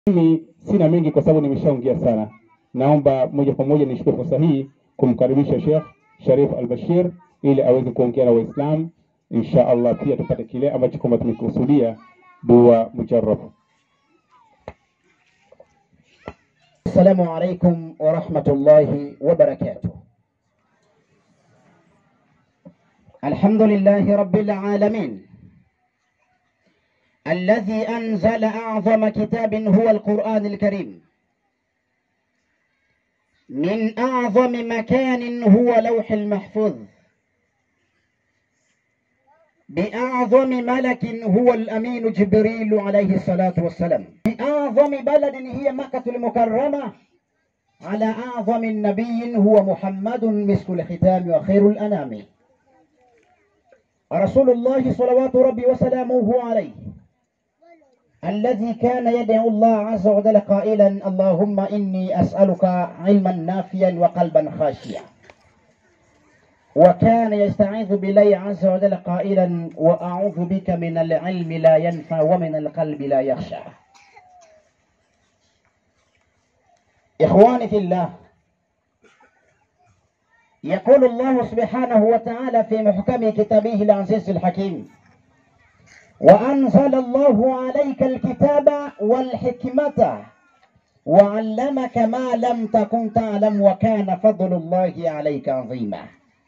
Mimi sina mengi kwa sababu nimeshaongea sana. Naomba moja kwa moja nichukue fursa hii kumkaribisha Sheikh Sharif Al-Bashir ili aweze kuongea na Waislamu insha Allah, pia tupate kile ambacho kwamba tumekusudia, dua mujarrab. Assalamu alaikum wa rahmatullahi wa barakatuh. Alhamdulillahi rabbil alamin الذي أنزل أعظم كتاب هو القرآن الكريم من أعظم مكان هو لوح المحفوظ بأعظم ملك هو الأمين جبريل عليه الصلاة والسلام بأعظم بلد هي مكة المكرمة على أعظم نبي هو محمد مسك الختام وخير الأنام رسول الله صلوات ربي وسلامه عليه الذي كان يدعو الله عز وجل قائلا اللهم إني أسألك علما نافيا وقلبا خاشيا وكان يستعيذ بالله عز وجل قائلا وأعوذ بك من العلم لا ينفع ومن القلب لا يخشع إخواني في الله يقول الله سبحانه وتعالى في محكم كتابه العزيز الحكيم وأنزل الله عليك الكتاب والحكمة وعلمك ما لم تكن تعلم وكان فضل الله عليك عظيما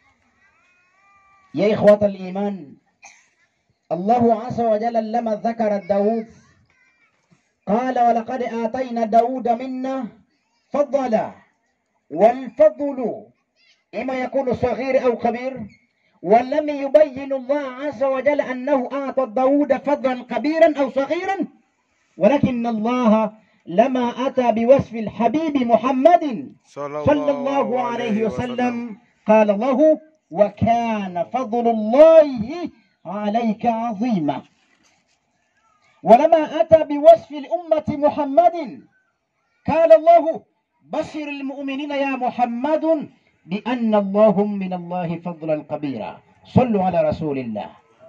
يا إخوة الإيمان الله عز وجل لما ذكر داود قال ولقد آتينا داود منا فضلا والفضل إما يكون صغير أو كبير ولم يبين الله عز وجل أنه أعطى داود فضلا كبيرا أو صغيرا ولكن الله لما أتى بوصف الحبيب محمد صلى الله عليه وسلم قال له وكان فضل الله عليك عظيما ولما أتى بوصف الأمة محمد قال الله بشر المؤمنين يا محمد بأن اللهم من الله فضلا كبيرا صلوا على رسول الله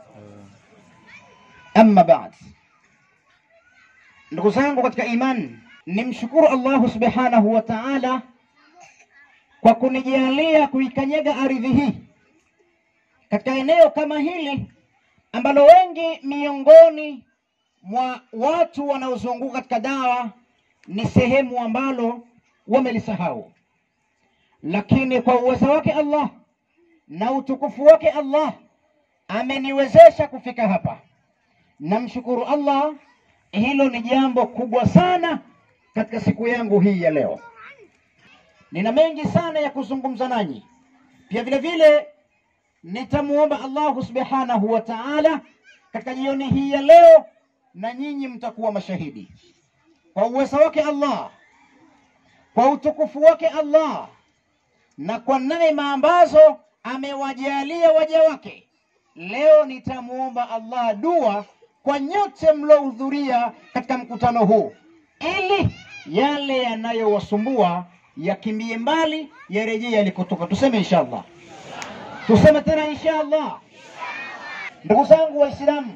أما بعد ndugu zangu katika imani nimshukuru allahu subhanahu wa taala kwa kunijalia kuikanyaga ardhi hii katika eneo kama hili ambalo wengi miongoni mwa watu wanaozunguka katika dawa ni sehemu ambalo wamelisahau lakini kwa uwezo wake Allah na utukufu wake Allah ameniwezesha kufika hapa. Namshukuru Allah, hilo ni jambo kubwa sana katika siku yangu hii ya leo. Nina mengi sana ya kuzungumza nanyi, pia vile vile nitamuomba Allahu subhanahu wa ta'ala katika jioni hii ya leo, na nyinyi mtakuwa mashahidi kwa uwezo wake Allah, kwa utukufu wake Allah na kwa neema ambazo amewajalia waja wake. Leo nitamuomba Allah dua kwa nyote mliohudhuria katika mkutano huu, ili yale yanayowasumbua yakimbie mbali, yarejee yalikotoka. Tuseme inshallah, tuseme tena inshallah. Ndugu zangu Waislamu,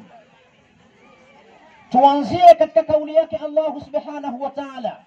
tuanzie katika kauli yake Allahu subhanahu wa ta'ala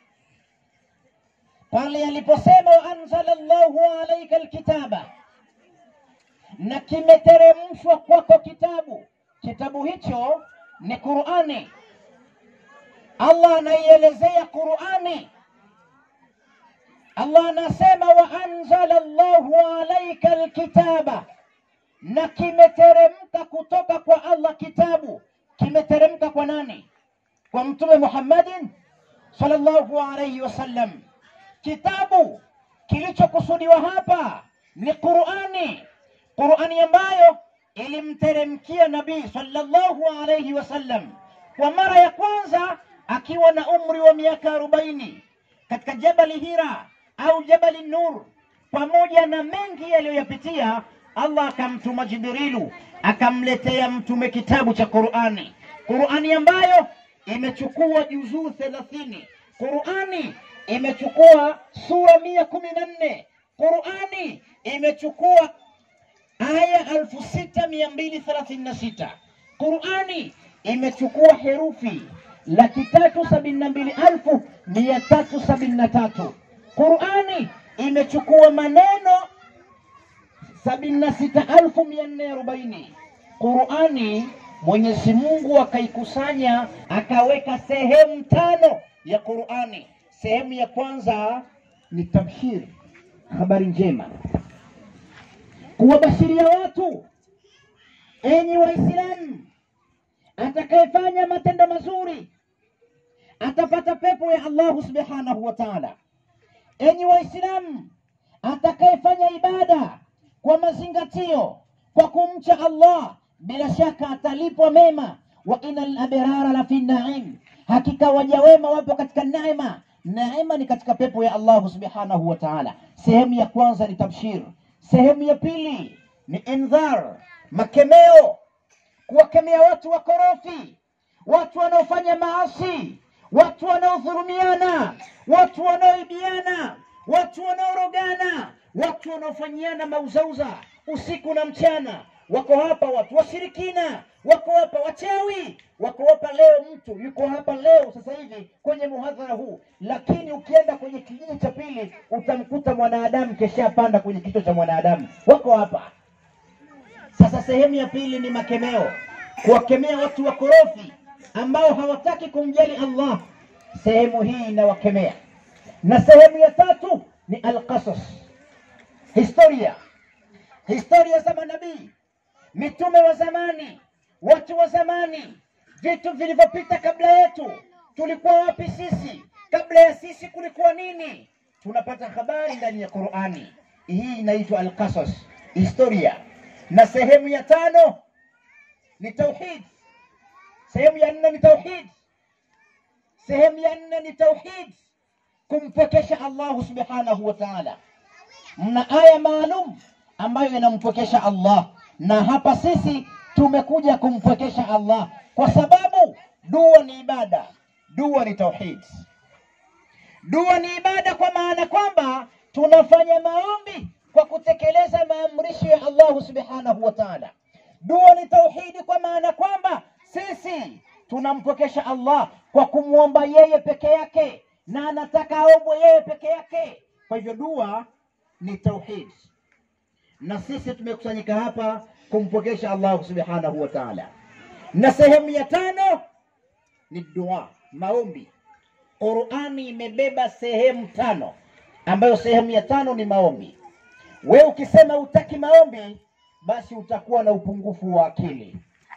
pale aliposema waanzala llahu alaika alkitaba, na kimeteremshwa kwako kitabu. Kitabu hicho ni Qurani. Allah anaielezea Qurani. Allah anasema waanzala llahu alaika alkitaba, na kimeteremka kutoka kwa Allah kitabu. Kimeteremka kwa nani? Kwa Mtume Muhammadin sallallahu alayhi wasallam. Kitabu kilichokusudiwa hapa ni Qurani, Qurani ambayo ilimteremkia Nabii sallallahu alayhi wasallam kwa mara ya kwanza akiwa na umri wa miaka arobaini katika Jabali Hira au Jabali Nur, pamoja na mengi yaliyoyapitia, Allah akamtuma Jibrilu akamletea mtume kitabu cha Qurani, Qurani ambayo imechukua juzuu thelathini. Qurani imechukua sura mia kumi na nne. Qurani imechukua aya elfu sita mia mbili thelathini na sita. Qurani imechukua herufi laki tatu sabini na mbili elfu mia tatu sabini na tatu. Qurani imechukua maneno sabini na sita elfu mia nne arobaini. Qurani Mwenyezi Mungu akaikusanya akaweka sehemu tano ya Qurani. Sehemu ya kwanza ni tabshiri, habari njema, kuwabashiria watu, enyi Waislamu, atakayefanya matendo mazuri atapata pepo ya Allahu subhanahu wa ta'ala. Enyi Waislamu, atakayefanya ibada kwa mazingatio, kwa kumcha Allah, bila shaka atalipwa mema. Wa innal abrara la fi naim, hakika waja wema wapo katika neema. Neema ni katika pepo ya Allahu subhanahu wa ta'ala. Sehemu ya kwanza ni tabshir, sehemu ya pili ni indhar, makemeo, kuwakemea watu wakorofi, watu wanaofanya maasi, watu wanaodhulumiana, watu wanaoibiana, watu wanaorogana, watu wanaofanyiana mauzauza usiku na mchana. Wako hapa watu washirikina, wako hapa wachawi, wako hapa leo. Mtu yuko hapa leo sasa hivi kwenye muhadhara huu, lakini ukienda kwenye kijiji cha pili utamkuta mwanadamu keshapanda kwenye kichwa cha mwanadamu. Wako hapa sasa. Sehemu ya pili ni makemeo, kuwakemea watu wakorofi ambao hawataki kumjali Allah. Sehemu hii inawakemea, na sehemu ya tatu ni alqasas, historia, historia za manabii, mitume wa zamani, watu wa zamani, vitu vilivyopita kabla yetu. Tulikuwa wapi sisi? Kabla ya sisi kulikuwa nini? Tunapata habari ndani ya Qur'ani. Hii inaitwa alqasas, historia. Na sehemu ya tano ni tauhid. Sehemu ya nne ni tauhid. Sehemu ya nne ni tauhid, kumpwekesha Allahu subhanahu wa ta'ala. Mna aya maalum ambayo inampwekesha Allah, na hapa sisi tumekuja kumpwekesha Allah kwa sababu dua ni ibada, dua ni tauhid. Dua ni ibada kwa maana kwamba tunafanya maombi kwa kutekeleza maamrisho ya Allahu subhanahu wa ta'ala. Dua ni tauhidi kwa maana kwamba sisi tunampokesha Allah kwa kumwomba yeye peke yake, na anataka aombwe yeye peke yake. Kwa hivyo dua ni tauhid, na sisi tumekusanyika hapa kumpokesha Allah subhanahu wa ta'ala. Na sehemu ya tano ni dua, maombi. Qurani imebeba sehemu tano, ambayo sehemu ya tano ni maombi. We ukisema utaki maombi, basi utakuwa na upungufu wa akili.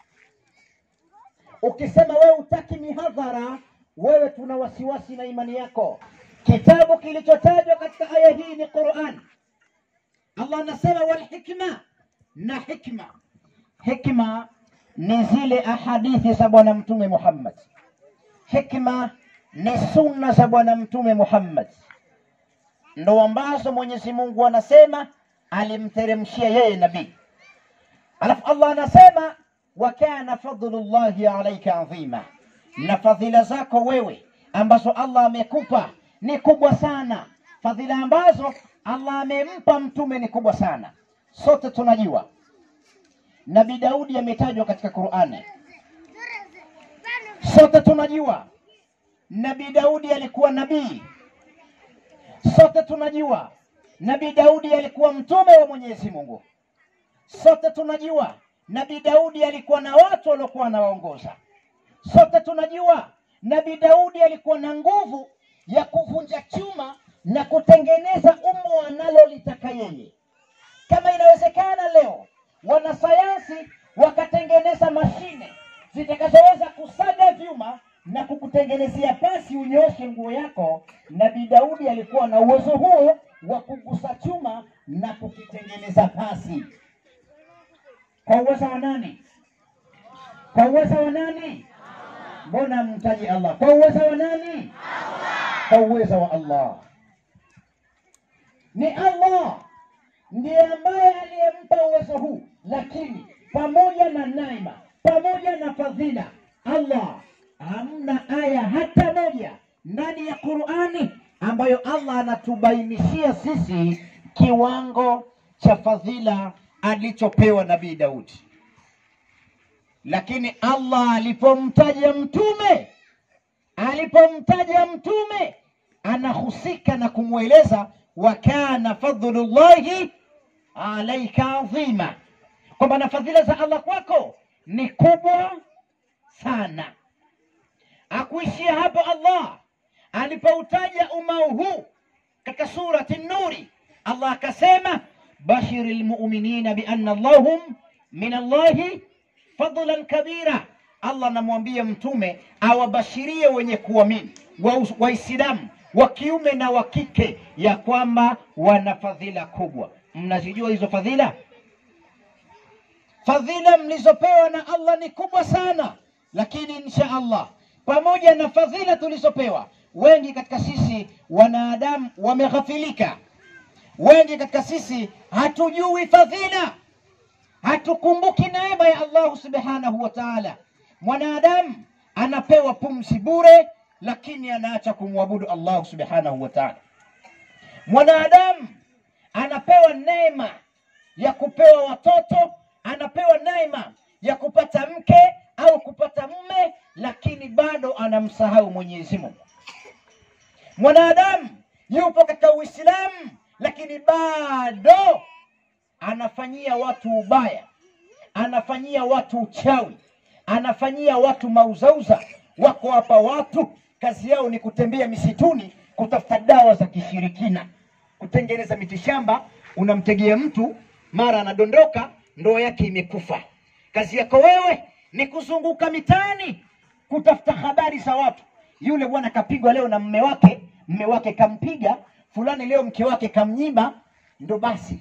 Ukisema wewe utaki mihadhara, wewe tuna wasiwasi na imani yako. Kitabu kilichotajwa katika aya hii ni Qur'an. Allah anasema wal hikma, na hikma. Hikma ni zile ahadithi za Bwana Mtume Muhammad. Hikma ni sunna za Bwana Mtume Muhammad, ndo ambazo Mwenyezi Mungu anasema alimteremshia yeye nabii. Alafu Allah anasema wa kana fadlullahi alaika adhima, na fadhila zako wewe ambazo Allah amekupa ni kubwa sana. Fadhila ambazo Allah amempa mtume ni kubwa sana. Sote tunajua Nabii Daudi ametajwa katika Qur'ani. Sote tunajua Nabii Daudi alikuwa nabii. Sote tunajua Nabii Daudi alikuwa mtume wa Mwenyezi Mungu. Sote tunajua Nabii Daudi alikuwa na watu waliokuwa anawaongoza. Sote tunajua Nabii Daudi alikuwa na nguvu ya kuvunja chuma na kutengeneza umbo analolitaka yeye. Kama inawezekana leo wanasayansi wakatengeneza mashine zitakazoweza kusaga vyuma na kukutengenezea pasi unyoshe nguo yako, Nabii Daudi alikuwa na uwezo huo wa kugusa chuma na kukitengeneza pasi. Kwa uwezo wa nani? Kwa uwezo wa nani? Mbona mtaji Allah? Kwa uwezo wa nani? Kwa uwezo wa Allah. Ni Allah ndiye ambaye aliyempa uwezo huu, lakini pamoja na neema, pamoja na fadhila, Allah hamna aya hata moja ndani ya Qur'ani ambayo Allah anatubainishia sisi kiwango cha fadhila alichopewa Nabii Daudi. Lakini Allah alipomtaja mtume alipomtaja mtume anahusika na kumweleza wa kana fadlullahi alaika adhima, kwamba na fadhila za Allah kwako ni kubwa sana. Akuishia hapo Allah alipoutaja umau huu katika surati Nuri, Allah akasema bashiri lmuminina bianna lahum min Allahi fadlan kabira. Allah anamwambia mtume awabashirie wenye kuamini Waislamu wa kiume na wa kike ya kwamba wana fadhila kubwa. Mnazijua hizo fadhila? Fadhila mlizopewa na Allah ni kubwa sana, lakini insha Allah, pamoja na fadhila tulizopewa, wengi katika sisi wanadamu wameghafilika. Wengi katika sisi hatujui fadhila, hatukumbuki neema ya Allah subhanahu wa ta'ala. Mwanadamu anapewa pumzi bure, lakini anaacha kumwabudu Allah subhanahu wa ta'ala. Mwanadamu anapewa neema ya kupewa watoto, anapewa neema ya kupata mke au kupata mume, lakini bado anamsahau Mwenyezi Mungu. Mwanadamu yupo katika Uislamu, lakini bado anafanyia watu ubaya, anafanyia watu uchawi, anafanyia watu mauzauza. Wako hapa watu kazi yao ni kutembea misituni kutafuta dawa za kishirikina, kutengeneza mitishamba. Unamtegea mtu, mara anadondoka, ndoa yake imekufa. Kazi yako wewe ni kuzunguka mitaani kutafuta habari za watu. Yule bwana kapigwa leo na mme wake, mme wake kampiga fulani, leo mke wake kamnyima. Ndo basi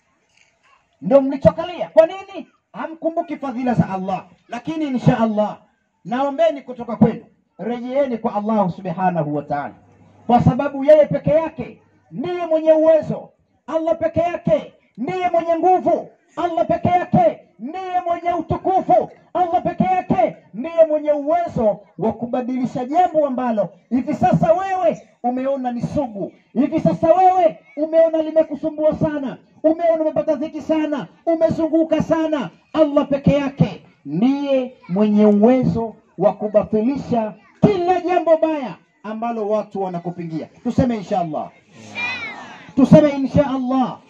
ndo mlichokalia. Kwa nini hamkumbuki fadhila za Allah? Lakini insha Allah naombeni kutoka kwenu, rejeeni kwa Allah subhanahu wa ta'ala, kwa sababu yeye peke yake ndiye mwenye uwezo. Allah peke yake ndiye mwenye nguvu. Allah peke yake ndiye mwenye utukufu. Allah peke yake ndiye mwenye uwezo wa kubadilisha jambo ambalo hivi sasa wewe umeona ni sugu, hivi sasa wewe umeona limekusumbua sana, umeona umepata dhiki sana, umezunguka sana. Allah peke yake ndiye mwenye uwezo wa kubatilisha kila jambo baya ambalo watu wanakupingia. Tuseme insha Allah, tuseme insha Allah.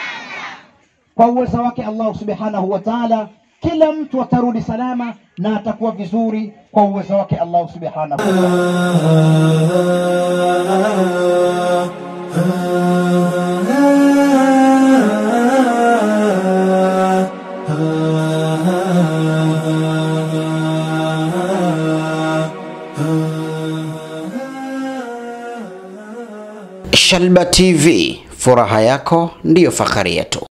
Kwa uwezo wake Allah subhanahu wa ta'ala, kila mtu atarudi salama na atakuwa vizuri kwa uwezo wake Allah subhanahu wa ta'ala. Shalba TV, furaha yako ndiyo fahari yetu.